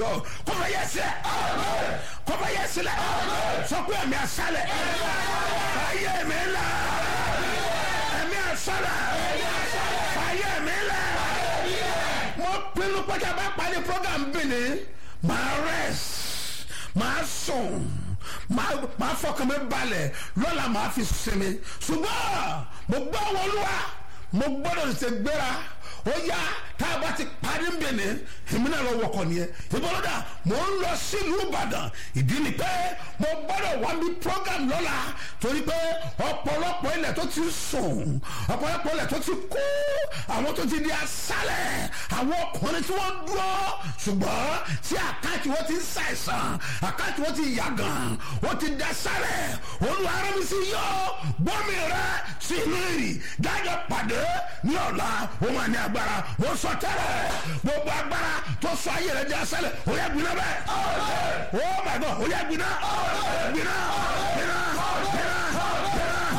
kọfẹ yẹ sílẹ̀ kọfẹ yẹ sílẹ̀ sọkú ẹ̀mí asálẹ̀ fàyè mi là ẹ̀mí asálẹ̀ fàyè mi là mo pinnu pé bá parí program bìíní màá rest màá sùn màá fọkàn mi balẹ̀ lọ́la màá fi sinmi ṣùgbọ́n mo gbọ́ wọn lúwa mo gbọ́dọ̀ ṣe gbéra ó yá tá a bá ti parí ń bẹ̀ ní èmi náà lọ wọkọ̀ nìyẹn ìbọ̀lọ́dà mò ń lọ sílùú ìbàdàn ìdí ni pé mo gbọ́dọ̀ wá bí program lọ́la torí pé ọ̀pọ̀lọpọ̀ ilẹ̀ tó ti sùn ọ̀pọ̀lọpọ̀ ilẹ̀ tó ti kú àwọn tó ti di asálẹ̀ àwọn ọkùnrin tí wọ́n dúró ṣùgbọ́n tí àkáàtì wọn ti ń ṣàìsàn àkáàtì wọn ti yàgàn wọn ti da sálẹ̀ olúwa arábí sí yọ bọ́mì rẹ sí inú ìrì dájọ́ pàdé ní ọ̀la òun àní agbára mo sọ tẹ́lẹ̀ gbogbo agbára tó sọ ayé rẹ di asálẹ̀ ó yẹ gbiná bẹ́ẹ̀ oh my god ó yẹ gbiná gbiná gbiná gbiná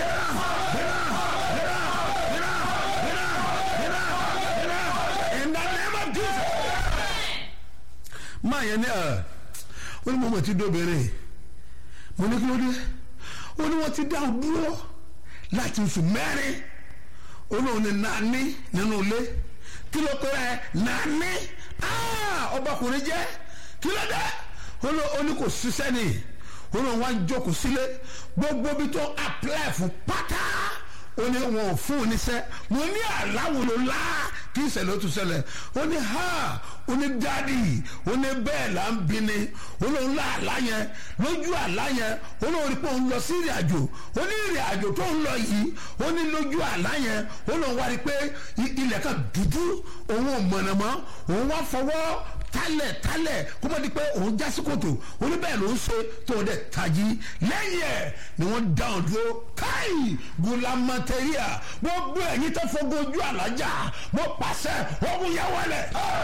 in the name of jesus. máa yẹn ní ẹ ó ní mo mọ̀ tí dóbìnrin mo ní kí ló dé ó ní wọ́n ti dá o dúró láti oṣù mẹ́rin ó ní òun ní nání nínú ilé kí ló kọ́ ẹ nání ọbakùnrin jẹ́ kí ló dé ó ní kò ṣiṣẹ́ ni ó ní wọ́n á jókòó sílé gbogbo bí tó apply fún pátá ó ní wọn ò fún un níṣẹ́ mo ní àláwòlò lá kí ìṣẹ̀lẹ̀ ó tún ṣẹlẹ̀ ó ní ha ó ní dáàdì ó ní bẹ́ẹ̀ là ń bi ni ó lóun lá àlá yẹn lójú àlá yẹn ó lóun rí pé òun lọ sí ìrìn àjò ó ní ìrìn àjò tó ń lọ yìí ó ní lójú àlá yẹn ó lóun wá rí pé ilẹ̀ kan dúdú òun ò mọ̀nà mọ́ òun wá fọwọ́ tálẹ̀ tálẹ̀ kó mọ̀ di pé òun já sí kòtò ó ní bẹ́ẹ̀ ló ń ṣe tó dẹ̀ tají lẹ́yìn ẹ̀ ni wọ́n dáhùn dúró káì gùlámàtẹ́ríà gbogbo ẹ̀yin tó fọgbọ́n ojú àlájà mo pàṣẹ ogun yẹn wọlé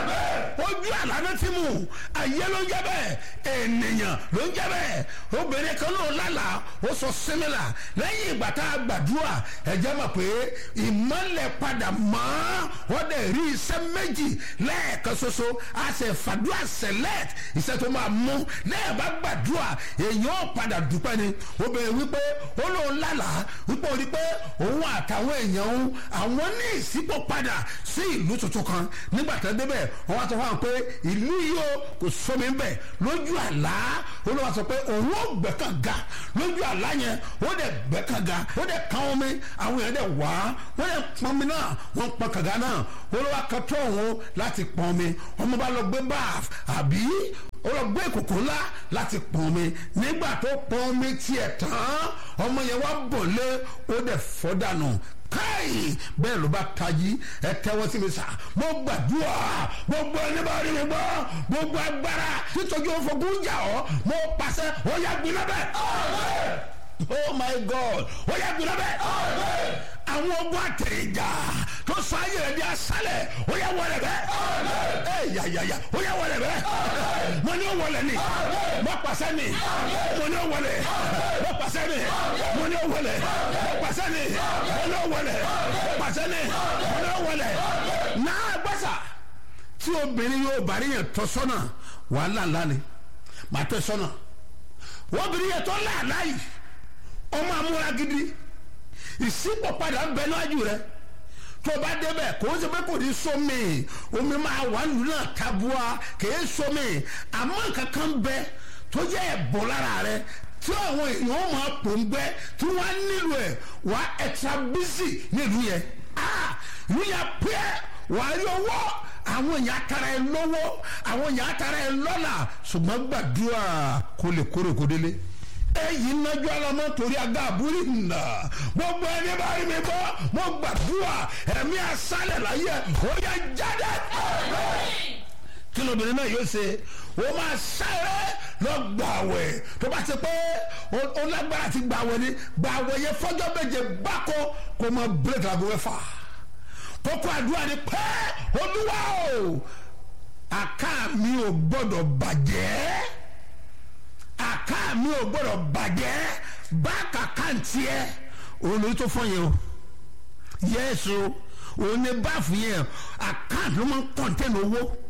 ojú àlànà tí mu ayé ló ń jẹ bẹ́ẹ̀ ènìyàn ló ń jẹ bẹ́ẹ̀ obìnrin kan ló lálà ó sọ símìlà lẹ́yìn ìgbà tá a gbàdúrà ẹ̀jẹ̀ mọ̀ pé ìmọ̀lẹ̀ padà mọ́ wọ́n dẹ̀ rí iṣẹ́ méjì lẹ́ẹ̀kan ṣoṣo a sì fàdúrà select iṣẹ́ tó máa mú lẹ́yìn bá gbàdúrà èèyàn padà dúpẹ́ ni obìnrin wípé ó lóun lálà wípé ó rí pé òun àtàwọn èèyàn òun àwọn ní ìsípò padà sí ìlú tuntun kan nígbà tó débẹ̀ wọ́n wá sọ fún wa pé ìlú yìí o kò sómi ń bẹ̀ lójú àlá olúwa sọ pé òun ò gbẹ̀kàn ga lójú àlá yẹn ó dẹ̀ gbẹ̀kàn ga ó dẹ̀ kàn omi àwọn èèyàn dẹ̀ wá wọ́n dẹ̀ pọn omi náà wọ́n pọn kàga náà olúwa kan tó òun láti pọn omi ọmọ bá lọ gbé báàf àbí ó lọ gbé ìkòkò ńlá láti pọn omi nígbà tó pọn omi tiẹ̀ tán ọmọ yẹn wá bọ̀ lé ó dẹ̀ fọ́ dànù káì bẹ́ẹ̀ ló bá tají ẹ tẹ́wọ́ sí mi sá mo gbàdúrà gbogbo ẹni bá rí mi gbọ́ gbogbo agbára títojú òfògùn jà ọ́ mo pàṣẹ ó yá gbiná bẹ́ẹ̀ oh my god ó yá gbiná bẹ́ẹ̀ àwọn ogun àtẹ̀yìnjà tó sọ ayé rẹ̀ di asálẹ̀ ó yá wọlé bẹ́ẹ̀ ẹ yàyàyà ó yá wọlé bẹ́ẹ̀ mo ní ó wọlé ni mo pàṣẹ ni mo ní ó wọlé mo pàṣẹ ni mo ní ó wọlé mo pàṣẹ ni mo ní ó wọlé mo pàṣẹ ni mo ní ó wọlé náà gbèsà tí obìnrin yóò bá rí yẹn tọ́ sọ́nà wàhálà ńlá ni màá tẹ́ sọ́nà obìnrin yẹn tọ́ láàlá yìí ọmọ amúra gidi ìsípò padà ń bẹ níwájú rẹ tó bá débẹ̀ kò ń ṣe pé kò ní sómi omi máa wà lù náà tabua kìí sómi àmọ́ kankan bẹ tó jẹ́ ẹ̀bùn lára rẹ tí àwọn èèyàn máa pò ń gbẹ tí wọ́n á nílò ẹ̀ wá extra busy nílùú yẹn ìlú yẹn pẹ́ wà á rí owó àwọn èèyàn atara ẹ lọ́wọ́ àwọn èèyàn atara ẹ lọ́là ṣùgbọ́n gbàdúrà kó lè kórè kó délé èyí nájú alamọ torí aga àbúrí nà gbogbo ẹni bá rí mi bọ́ mo gbàdúrà ẹ̀mí asálẹ̀ láyé ó yẹ jáde. kí lóbìnrin náà yóò ṣe ó máa sáré lọ gbàwẹ̀ tó bá ti pé ó lágbára ti gbàwẹ̀ ni gbàwẹ̀ yẹ fọ́jọ́ méje gbáko kó mọ bírèkì àgọ́ mẹ́fà kókó àdúrà ni pé olúwa o àká mi ò gbọ́dọ̀ bàjẹ́ àká mi ò gbọ́dọ̀ bàjẹ́ báàkà kàǹtì ẹ̀ òun ló tó fọ́ yẹn o yẹ́sù òun ní báàfù yẹn àkáǹtì ló máa ń kọ́ńtẹ́nì owó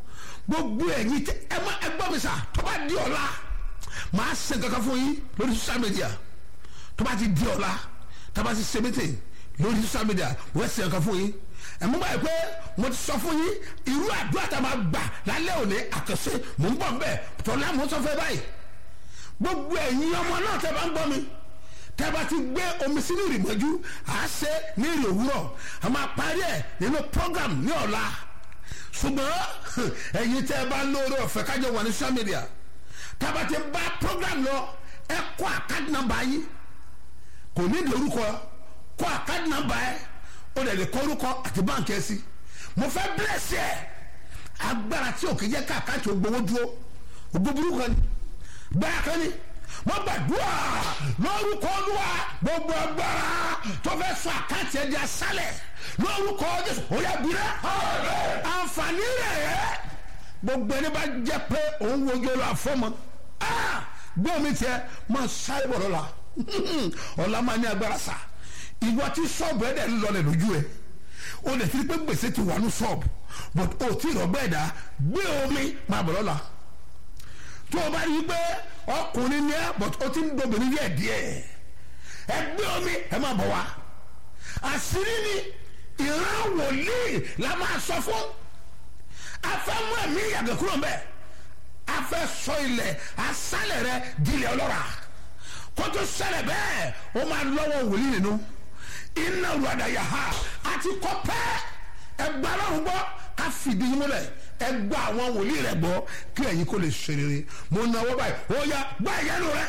gbogbo ẹ̀yin tẹ ẹ má ẹ gbọ́ mi sà tó bá di ọ̀la màá ṣe kankan fún yín lórí social media tó bá ti di ọ̀la tó bá ti ṣe meeting lórí social media wọ́n ṣe kankan fún yín ẹ mú báyìí pé mo ti sọ fún yín irú àdúrà tá a máa gbà lálẹ́ òní àkànṣe mò ń bọ̀ ń bẹ̀ tọ́lá mo sọ fẹ́ báyìí gbogbo ẹ̀yin ọmọ náà tẹ́ bá ń gbọ́ mi tẹ́ bá ti gbé omi sínú ìrìnàjò à á ṣe ní ìrìn òwúrọ̀ a máa parí ẹ̀ nínú program ní ọ̀la ṣùgbọ́n ẹ̀yin tẹ́ bá lóore ọ̀fẹ́ kájọ wà ní social media tá a bá ti bá program lọ ẹ kọ́ àkáàdì nàmbà yín kò ní ìdí orúkọ kọ́ àkáàdì nàmbà ẹ ó lè lè kọ́ orúkọ àti báǹkì ẹ sí mo fẹ́ bílẹ̀sì ẹ̀ agbára tí òkè jẹ́ ká àkáàtì ògbówó dúró ògbó burúkú kan ni bẹ́ẹ̀ kan ni wọ́n gbàdúrà lórúkọ olúwa gbogbo agbára tó fẹ́ sọ àkáǹtì ẹ̀ di asálẹ̀ lórúkọ jésù ó yà bí rẹ̀ àǹfààní rẹ̀ gbogbo ẹni bá jẹ́ pé òun wojú olú àfọ́mọ́ gbọ́ mi tiẹ̀ máa sáré bọ̀ lọ́la ọ̀la máa ní agbára sá ìwọ tí sọ́ọ̀bù ẹ̀ dẹ̀ ń lọlẹ̀ lójú ẹ̀ o lè fi pé gbèsè ti wà ní sọ́ọ̀bù but o tí ì rọ̀gbẹ́ ẹ̀dá gbé omi máa bọ̀ lọ́la tó o bá rí i pé ọkùnrin ni ẹ but o ti ń dobìnrin díẹ̀ díẹ̀ ẹ gbé omi ẹ máa bọ̀ wá àṣírí ni ìran wòlíì la máa sọ fún afẹ́mú ẹ̀mí ìyàgẹ̀ kúrò ń bẹ̀ afẹ́ sọ ilẹ̀ asálẹ̀ rẹ dilẹ̀ ọlọ́ra kótó ṣẹlẹ̀ bẹ́ẹ̀ o máa lọ́wọ́ wòlíì nínú iná ruada yaha àti kọ́pẹ́ ẹgbẹ́ ọlọ́run gbọ́ ká fìdí yín múlẹ̀ ẹ gbọ́ àwọn wòlíì rẹ gbọ́ kí ẹ̀yin kó lè ṣe rere mo náwó báyìí ó yá gbá ìyẹnu rẹ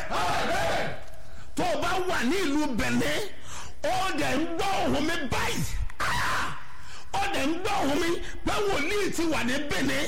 tó o bá wà ní ìlú bẹ̀lẹ́ ó dẹ̀ ń gbọ́ ohùn mi báyìí ó dẹ̀ ń gbọ́ ohùn mi pé wòlíì ti wà ní bẹ̀lẹ́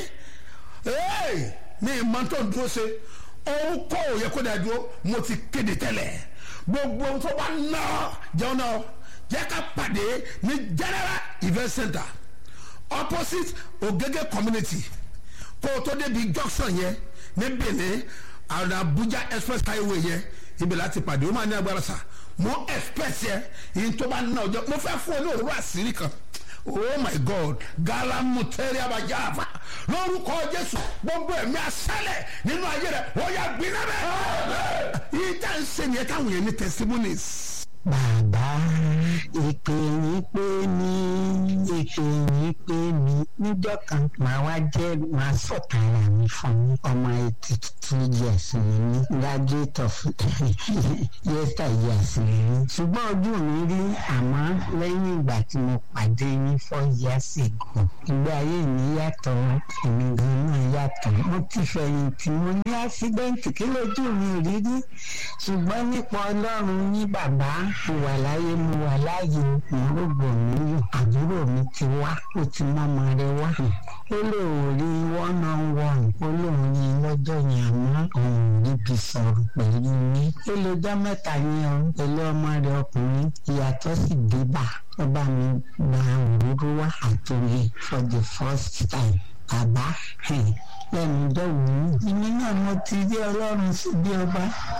ní ìmọ̀ tó ń dúró ṣe òun kọ́ òye kó dẹ̀ dúró mo ti kéde tẹ́lẹ̀ gbogbo tó bá ná jẹun náà jẹ́ ká pàdé ní general event center opposite ogege community kó o tó débi junction yẹn ní benin àwọn abuja express highway yẹn ibi láti pàdé ó máa ní agbára sa mo express yẹn yìí tó bá ná ọjọ́ mo fẹ́ fún ọ ní òróró àṣírí kan oh my god galamuteri abajafa lórúkọ jésù gbogbo ẹ̀mí asálẹ̀ nínú ayé rẹ̀ ó yà gbiná bẹ́ẹ̀ yìí tá n ṣe nìyẹn káwọn yẹn ní testimonies bàbá ìpè yín pé mi ìpè yín pé mi níjọ́ kan màá wá jẹ́ màá sọ̀tara mi fún mi ọmọ eighty two years ni mí graduate of yester years ni mí ṣùgbọ́n ojú mi rí àmọ́ lẹ́yìn ìgbà tí mo pàdé yín four years ago ìgbé ayé mi yàtọ̀ èmi gan náà yàtọ̀ mo ti fẹ̀yìntì mo ní accident kí lójú mi rí rí ṣùgbọ́n nípa ọlọ́run ní bàbá mo wà láyé mo wà láàyè ìrúgbò mi yò àbúrò mi ti wá ó ti mọ́mọ rẹ wá ó lóun rí one on one ó lóun rí lọ́jọ́ yẹn àmọ́ òun ò ríbi sọ̀rọ̀ pẹ̀lú mi ó lọ́jọ́ mẹ́ta yẹn o pẹ̀lú ọmọ rẹ ọkùnrin ìyàtọ̀ sì dé bá ó bá mi gba òróró wá àtòyè for the first time bàbá lẹ́nu dọ́wọ́ èmi náà mo ti rí ọlọ́run sí bí ọba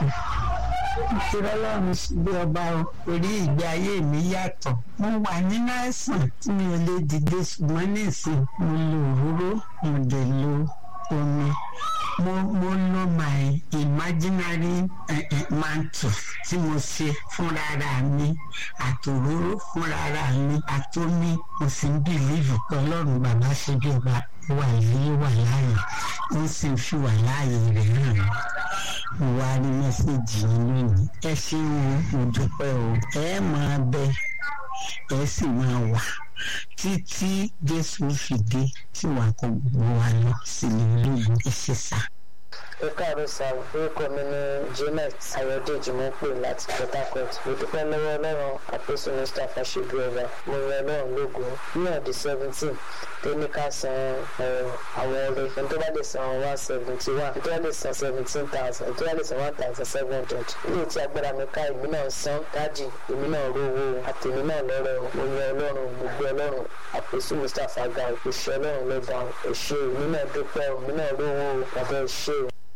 ìṣòro ọlọ́run sí bí ọba o orí ìgbé ayé mi yàtọ̀ mo wà nínú àìsàn tí mi ò lè dìde ṣùgbọ́n nísìn mo lo òróró mo dẹ̀ lo omi mo mo lo my imaginary uh, uh, mantle tí mo ṣe fúnra mi àtòróró fúnra mi àtomi mo sì ń bìlíìfù pé ọlọ́run bàbá ṣe bí ọba wà yìí wà láàyè ó sì ń fi wà láàyè rẹ̀ hàn mí mo wá rí mẹ́sẹ̀gì yín lónìí ẹ ṣeun mo dúpẹ́ o ẹ máa bẹ ẹ sì máa wà títí jésù fi dé tí wàá kó gbogbo wa lọ sílẹ̀ ológun ẹ ṣe sá ẹ káàárọ̀ sá orúkọ mi ní janet ayọ̀dèjì mo pè láti port harcourt mo dúpẹ́ lọ́wọ́ ọlọ́run àpèsè mr fàṣẹbí ọba mo rẹ ọlọ́run lógo ní ọ̀dẹ seventeen tó ní ká san àwọn ọrẹ ẹni tó bá lè san one seventy one ẹni tó bá lè san seventeen thousand ẹni tó bá lè san one thousand seven hundred ilé tí agbára mi ká èmi náà san dájì èmi náà rówó àtèmi náà lọ́rọ̀ mo yan ọlọ́run mo gbé ọlọ́run àpèsè mr faga òṣìṣẹ́ ọlọ́run lọ́ba òṣè èmi náà dúpẹ́ èmi náà rówó bàbá òṣè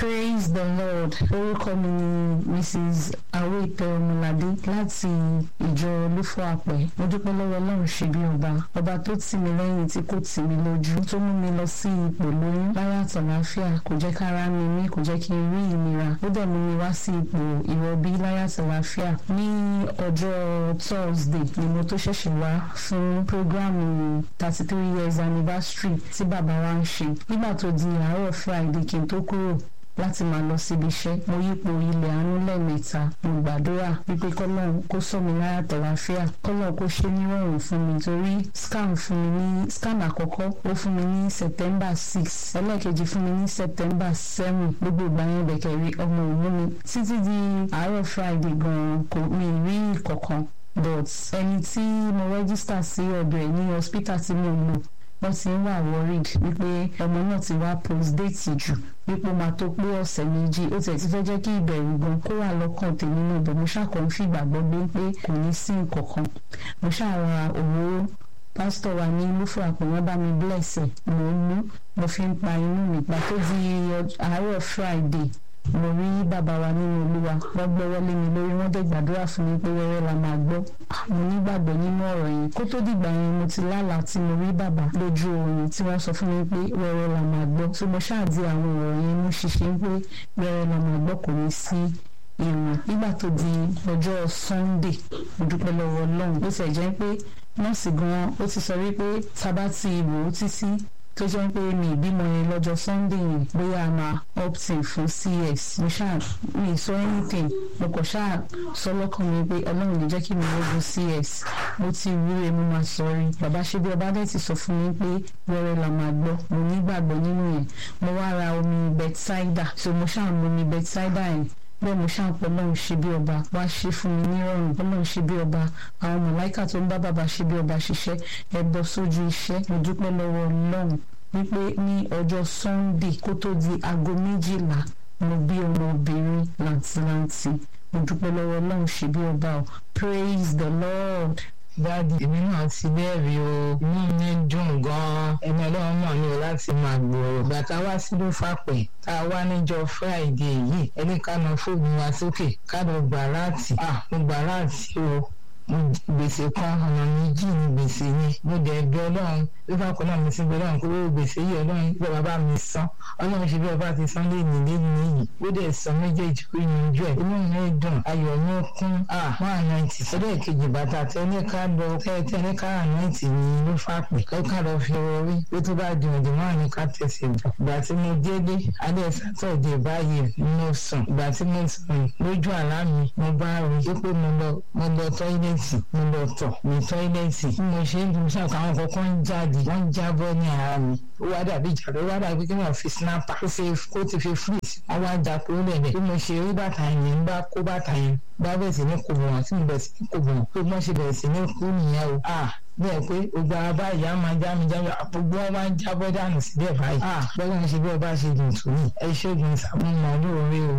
praise the lord orúkọ mi ni mrs awoipe ọmọládé láti ìjọ olúfọ àpẹ mo dúpẹ́ lọ́wọ́ ọlọ́run ṣe bí ọba ọba tó tì mí lẹ́yìn tí kò tì mí lójú tó mú mi lọ sí ipò lóyún láyé àtàláfíà kò jẹ́ kára mi mí kò jẹ́ kí n rí ìnira ó dẹ̀ mú mi wá sí ipò ìrọbí láyé àtàláfíà ní ọjọ́ thursday ni mo tó ṣẹ̀ṣẹ̀ wá fún programu thirty three years anniversary tí bàbá wa ń ṣe nígbà tó di àárọ̀ friday kí n tó kúrò láti máa lọ síbi iṣẹ́ mo yípo ilẹ̀ àánú lẹ́ẹ̀mẹ́ta mo gbàdúrà wípé kọ́lọ́run kó sọ mi láyà tọ̀láfíà kọ́lọ́run kó ṣe nírọ̀rùn fún mi torí scam fún mi ní scam àkọ́kọ́ ó fún mi ní september six ẹlẹ́ẹ̀kejì fún mi ní september seven gbogbo ìgbà yẹn bẹ̀kẹ̀ rí ọmọ òun mi títí di àárọ̀ friday gan-an kò mi rí ìkọ̀kan but ẹni tí mo rẹ́gísítà sí ọ̀dọ̀ ẹ̀ ní hospital tí mo lò wọ́n ti ń wà worried wípé ọmọ náà ti wá postdate jù wípé ó máa tó pé ọ̀sẹ̀ méjì ó tiẹ̀ ti fẹ́ jẹ́ kí ìbẹ̀rù gan kó wà lọ́kàn tèmi náà bẹ̀ mo ṣàkóso fìgbàgbọ́ gbé pé kò ní sí nǹkan kan mo ṣàrà òróró pásítọ̀ wa ní lúfọ̀ àpò wọn bá mi bless ẹ̀ mò ń mú mo fi ń pa inú mi pa tó di àárọ̀ friday mo rí bàbá wa nínú olúwa wọ́n gbọ́wọ́ lé mi lórí wọ́n dẹ̀ gbàdúrà fún mi pé wẹ́rẹ́ la máa gbọ́ mo nígbàgbọ́ nínú ọ̀rọ̀ yẹn kó tó dìgbà yẹn mo ti lálàá tí mo rí bàbá lójú oorun tí wọ́n sọ fún mi pé wẹ́rẹ́ la máa gbọ́ tí mo ṣáàdì àwọn ọ̀rọ̀ yẹn mú ṣiṣẹ́ pé wẹ́rẹ́ la máa gbọ́ kò ní sí ìrìn nígbà tó di ọjọ́ sunday mo dúpẹ́ lọ́wọ́ ọlọ́run bó ṣe jẹ́ pé nọ́ọ̀sì gan-an ó ti sọ wípé tábà ti wò ó títí tó jẹ́ pé mi ìbímọ yẹn lọ́jọ́ sunday yẹn bóyá a máa opting fún cs mo ṣáà mi sọ anything mo kàn ṣáà sọ lọ́kàn mi pé ọlọ́run lè jẹ́ kí mi lógun cs mo ti wúre mo máa sọ rí bàbá ṣe bí ọba dẹ̀ ti sọ fún mi pé wẹ́rẹ́ la máa gbọ́ mo nígbàgbọ́ nínú yẹn mo wá ra omi bethsaida so mo ṣáà mu omi bethsaida yẹn bẹ́ẹ̀ mo ṣàǹpọ̀ ọlọ́run ṣe bí ọba wá ṣe fún mi nírọ̀rùn ọlọ́run ṣe bí ọba àwọn mọ̀láìkà tó ń bá bàbá ṣe bí ọba ṣiṣẹ́ ẹ bọ́ sójú iṣẹ́ mo dúpẹ́ lọ́wọ́ ọlọ́run wípé ní ọjọ́ sunday kó tó di aago méjìlá mo bí ọmọbìnrin làǹtìlanti mo dúpẹ́ lọ́wọ́ ọlọ́run ṣe bí ọba o praise the lord dáàdi èmi náà ti bẹ́ẹ̀rì o inú mi dùn gan-an ẹni ọlọ́run náà ní o láti máa gbòòrò ìgbà tá a wá sí ló fàpẹ́ tá a wá níjọ friday yìí ẹni ká na fóònù wa sókè ká lọ gbà láti à mo gbà láti o gbèsè kan ọ̀nà méjì ní gbèsè yẹn mo dẹ̀ bí ọlọ́run bí bákan náà mo ti bí ọlọ́run kó owó gbèsè yìí ọlọ́run bí ọba bá mi san ọlọ́run ṣe bí ọba ti san lé nílé nìyí ó dẹ̀ san méjèèjì ó yanjú ẹ̀ inú mi dùn ayọ̀ mi kún à one ninety sọ́dọ̀ kejì bàtà tẹ́lẹ̀ ká lọ tẹ́lẹ̀ ká ninety ní ló fà pé ká lọ fi orí ó tó bá di òdì máa ní ká tẹ̀sí ìgbà tí mo délé alẹ́ sátọ̀dẹ̀ báyìí mo sùn ìgbà tí mo sùn lójú àlá mi mo bá rí pé mo lọ mo lọ tọ́ílẹ̀tì mo lọ tọ̀ ní tọ́ílẹ̀tì bí mo ṣe ń dùn sí àwọn àwọn kọ̀ọ̀kan ń jáde wọ́n ń jábọ́ ní ara mi ó wá dàbí ìjà ló wá dàbí kí wọ́n fi snapper kó fi kó ti fi freeze wọ́n wá já kúrò lẹ̀lẹ̀ bí mo ṣe rí bàtà yẹn ń bá kó bàtà yẹn bá bẹ̀rẹ̀ sí ní kò bọ̀ wọ́n tí mo bẹ̀rẹ̀ sí ní kò bọ̀ wọ́n pé wọ́n ṣe bẹ̀rẹ̀ sí ní kú nìyẹn o bẹ́ẹ̀ pé gbogbo abá ìyá máa já mi já mi gbogbo wọn máa ń jábọ́ dànù síbẹ̀ báyìí bọ́lá ń ṣe bí ọba ṣe dùn tó yìí ẹ ṣègùn ìsàmúmọ́ lóore o.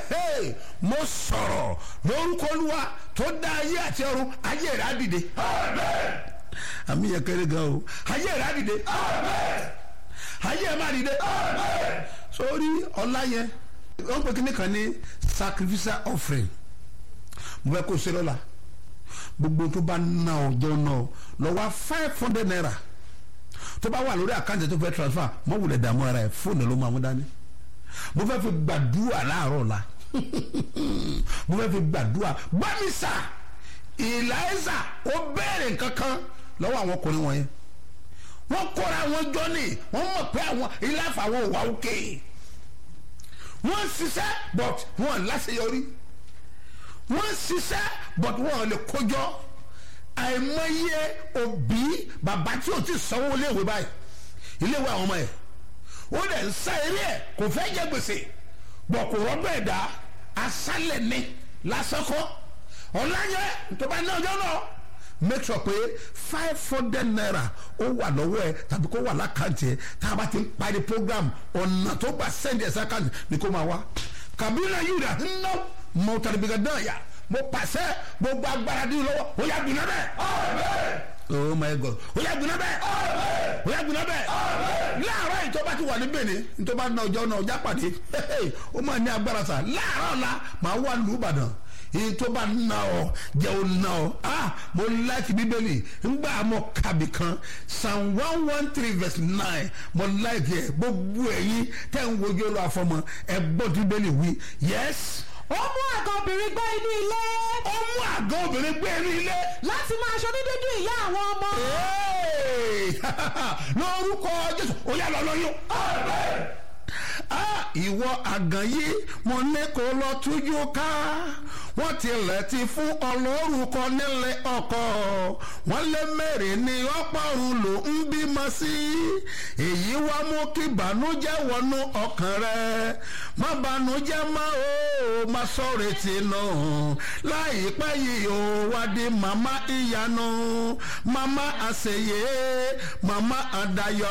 mo sọ̀rọ̀ lórúkọ olúwa tó dá ayé àti ọ̀run ayé rẹ̀ á dìde. àmì yẹn kéré gan o ayé rẹ̀ á dìde. ayé ẹ̀ máa dìde. sórí ọlá yẹn wọ́n pè kíní kan ní sacrificial offering mo fẹ́ kó o ṣe lọ́la gbogbo tó bá ná ọjọ́ náà lọ wá five hundred naira tó bá wà lórí àkáǹtì tó fẹ́ transfer mọ́ wulẹ̀ dààmú ara ẹ̀ fóònù ló máa mú dání mo fẹ́ fi gbàdúrà láàárọ̀ la mo fẹ́ fi gbàdúrà gbàmísà ìlàísà ó béèrè nǹkankan lọ́wọ́ àwọn ọkùnrin wọ̀nyẹn wọ́n kóra wọn jọ ní wọ́n mọ̀ pé àwọn ìlàfà àwọn òwà òkè wọ́n ṣiṣẹ́ but wọ́n láṣeyọrí wọ́n ṣiṣẹ́ but wọ́n lè kójọ àìmọye òbí bàbá tí o ti sanwó iléèwé báyìí iléèwé àwọn ọmọ ẹ̀ ó dẹ̀ ń sá eré ẹ̀ kò fẹ́ jẹ gbèsè bọ̀ kò rọ́bẹ̀ ẹ̀dá asálẹ̀ ní lásìkò ọ̀làyẹ tó bá ní ọjọ́ náà make sure pé five hundred naira ó wà lọ́wọ́ ẹ tàbí kó wà lákàntì ẹ tá a bá ti ń parí program ọ̀nà tó gbà send ẹ̀ sákàntì ni kó máa wá kàbínà yìí rà ń ná mọ̀tàlẹ́bìgà náà yà mo pàṣẹ gbogbo agbára dín lọ́wọ́ ó yà gbiná bẹ́ẹ̀. oh my god ó yà gbiná bẹ́ẹ̀ ó yà gbiná bẹ́ẹ̀ láàárọ̀ ìjọba ti wà ní Benin nítorí bá ná ọjọ́ náà ọjà pàdé ó máa ní agbára sà láàárọ̀ ọ̀la màá wà lù Ìbàdàn èyí tó bá ná ọ jẹ́ ò ná ọ ah mo láìkì bíbélì ńgbà mọ kàbí kan psalm one one three verse nine mo láìkì ẹ gbogbo ẹ̀yin tẹ́ ń wojú ọlọ́ àfọmọ ẹ gbọ́ tí bíbélì wí yes ó mú àgọ́ obìnrin gbé inú ilé ó mú àgọ́ obìnrin gbé inú ilé. láti máa ṣe onídúdú ìyá àwọn ọmọ. Hey! lórúkọ Jésù ó yá lọ lóyún. Ah, ìwọ àgàn yìí mo ní kó lọ tújú ká wọ́n tilẹ̀ ti fún ọlọ́rùkọ nílé ọkọ wọ́n lé mẹ́rin ní ọ̀pọ̀run ló ń bímọ sí èyí wá mú kí bànújẹ́ wọnú ọkàn rẹ má bànújẹ́ mọ́ o má sọ̀rọ̀ tìǹà láìpẹ́ yìí o wá di màmá ìyanu màmá àṣeyẹ màmá àdàyọ.